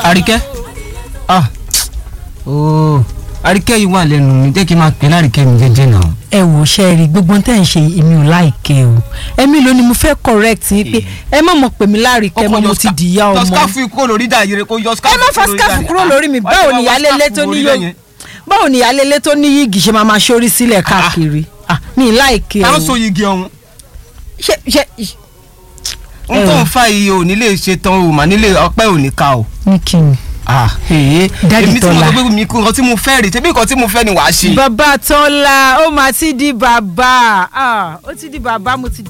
àríkẹ́ ah ooo àríkẹ́ yìí wà lẹ́nu mi jẹ́ kí n máa pè láríkẹ́ mi jẹ́jẹ́ náà. ẹ wò ṣe rí gbogbo tẹ́ ń ṣe èmi ò láìkẹ́ o èmi ló ni mo fẹ́ correct yín pé ẹ má mọ̀ pè mí láríkẹ́ mọ́ mo ti dìyà yọ ọmọ skáfù kúrò lórí dàyẹrẹ kó yọ ẹ skáfù má fa skáfù kúrò lórí mi báwo ni ìyálélé tó ní yóò báwo ni ìyálélé tó ní yìgì ṣe máa máa ṣorí sílẹ̀ káàkiri ah mi láìkẹ́ táwọn o so yigi ọ̀hún ṣe ṣe n tó ń fa iye ò nílé ṣe tán o mà nílé ọpẹ́ ò ní ká o. ní kí ni. ah ee Daddy èmi tí mo Tọ́lá. sọ pé mi kú nǹkan tí mo fẹ́ rè tẹ́bí nǹkan tí mo fẹ́ ni wàá ṣe. bàbá tọ́lá ó máa ti di bàbá ah ó ti di bàbá mo ti